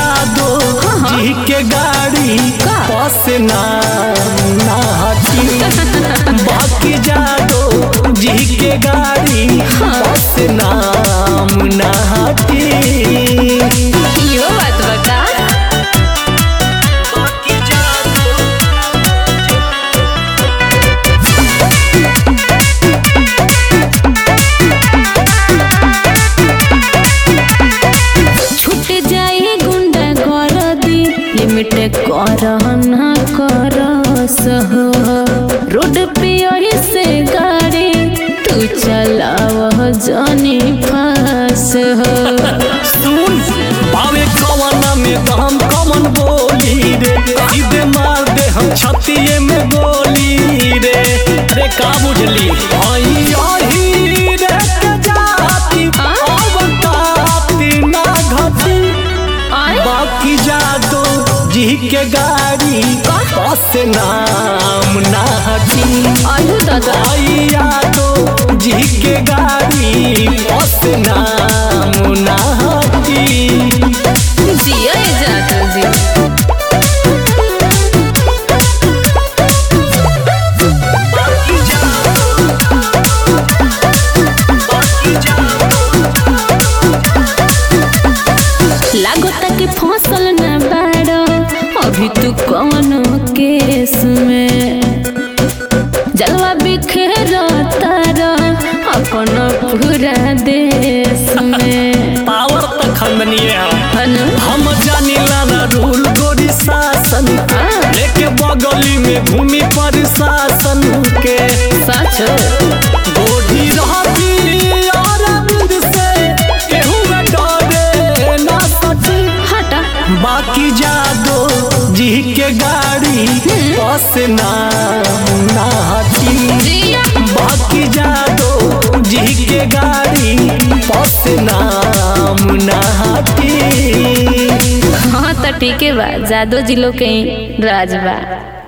जादो जी के गाड़ी का? बस ना ना हटी बाकी जादो जी के गाड़ी बस नाम ना हटी यो बात बता बाकी जादो छूट जाए गुंडा कर दी लिमिट कर ना कर सह रोड पे यही से गाड़ी तू चलाव जानी फास हो सुन बावे कवना में दम कमन बोली रे सीधे मार दे हम छतिए में गोली रे रे का बुझली आई आही रे के जाती आ? अवताती ना घटी आए बाकी जादो जी के गाड़ी बस नाम ना हटी आयु दादा आई यादो जी के गाड़ी बस नाम ना हटी जिया जादू जी लागता कि फसल न बाड़ो अभी तू कौन केस में जलवा बिखेर तारा अपन पूरा देश में पावर तो खंडनीय है हन हम जानिला ना रूल गोरी शासन हाँ। लेके बगली में भूमि पर शासन के सच गोरी रहती और अरविंद से केहू में डरे ना सची हटा बाकी जादो जी के गाड़ी बस नाम ना हटी जिया बाकी जादो जी के गाड़ी बस नाम ना हटी हाँ तो ठीक है बा जादो जिलो के ही राज बा